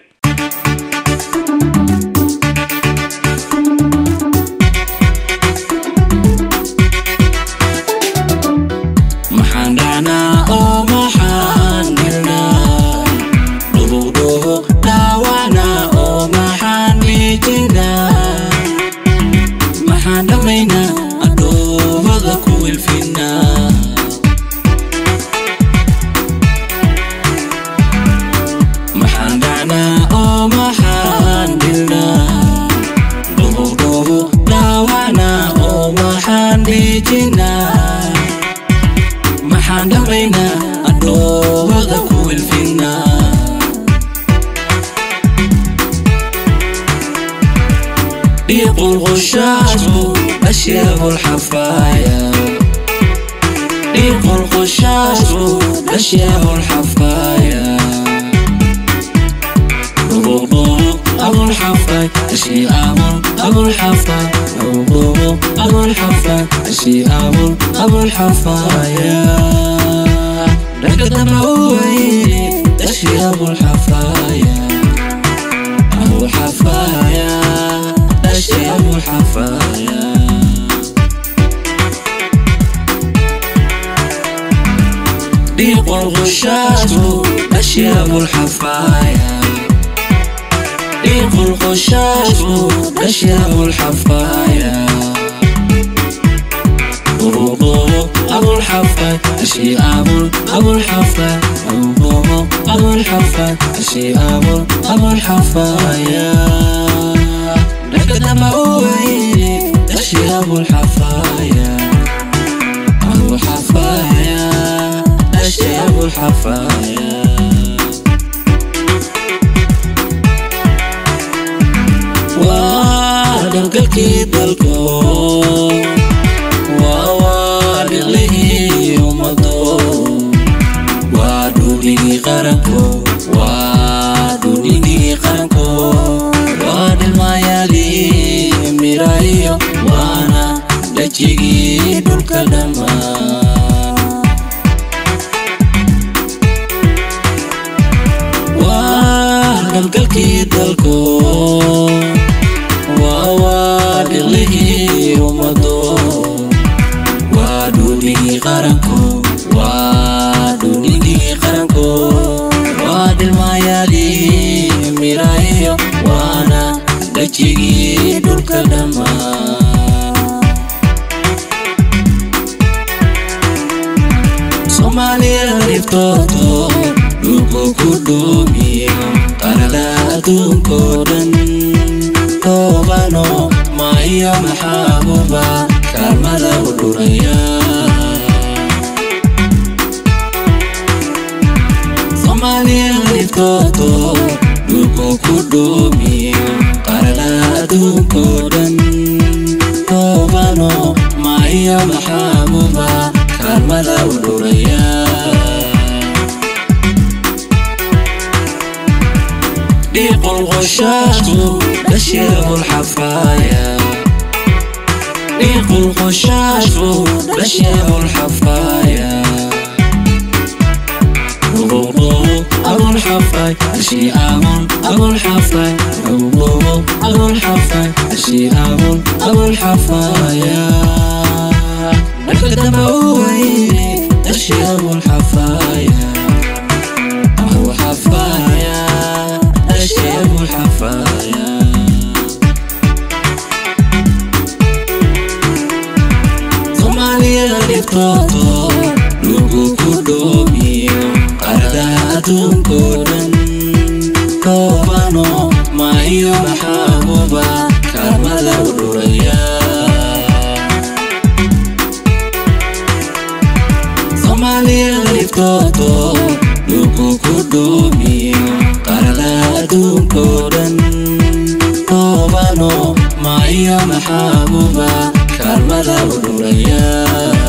maxaan dhahnaa oo maxaan nirnaa dhuludhuhu dhaawana oo maxaan miijinaa maxaan dhammaynaa adhoomada ku wilfinaa maxaan dhahnaa oo maxaan nirnaa dhuludhuhu dhaawana oo maxaan miijinaa maxaan dhammaynaa adhoomada ku wilfinaa dhiiqu lqushaashu ashyabu lxafaaya dhiiqu lqushaashu ashyabu lxafaaya dhubuqdhubu abulxafaay ashii abul abulxafaay dhubuqdhubu abulxafaay ashii abul abulxafaaya dhanka dambe u weyne ashii abulxafaaya abulxafaaya ashii abulxafaaya dhiiqu lqushaashu ashyaab lxafaaya dhiiqu lqushaashu ashyaab lxafaaya dhubuqdhubu أبو الحفا أشي أبو أبو الحفا أبو أبو الحفا أشي أبو أبو الحفا يا لقد ما أوعي أشي أبو الحفا يا أبو الحفا يا أشي أبو الحفا يا wadhalgalkii dalko waa waadhiqlihii ummado waa dhuunigii qaranko waa dhuunigii qaranko waa dhilmaayaalii miraayo waana dhajigii dhulka dhammaan waa dhalgalkii dalko waa waadhiqlihii ummado waa dhuunigii qaranko waa dhuunigii qaranko waa dhilmaayaalii miraayo waana dhajigii dhulka dhammaan soomaaliya dhiftooto dhulku ku dhuumiyo qarada adduunkoo dhan toobano maayo maxaabuba kaalmada u dhuraya soomaaliya dhiftooto dhulku ku dhuumiyo qarada adduunkoo dhan toobano maayo maxaabuba kaalmada u dhuraya ضيق الغشاش بشير الحفايا ضيق الغشاش بشير الحفايا أبو الحفاي أشي أبو أبو الحفاي أبو أبو الحفاي أشي أبو أبو الحفايا القدم أوعي أشي أبو الحفايا أبو حفايا أشي أبو الحفايا Somalia dhiftooto lugu ku dhoomiyo qarada adduunkoo dhan toobano maayo maxaabuba kaalmada u dhuraya Somalia dhiftooto lugu ku dhoomiyo qarada adduunkoo dhan toobano maayo maxaabuba kaalmada u dhuraya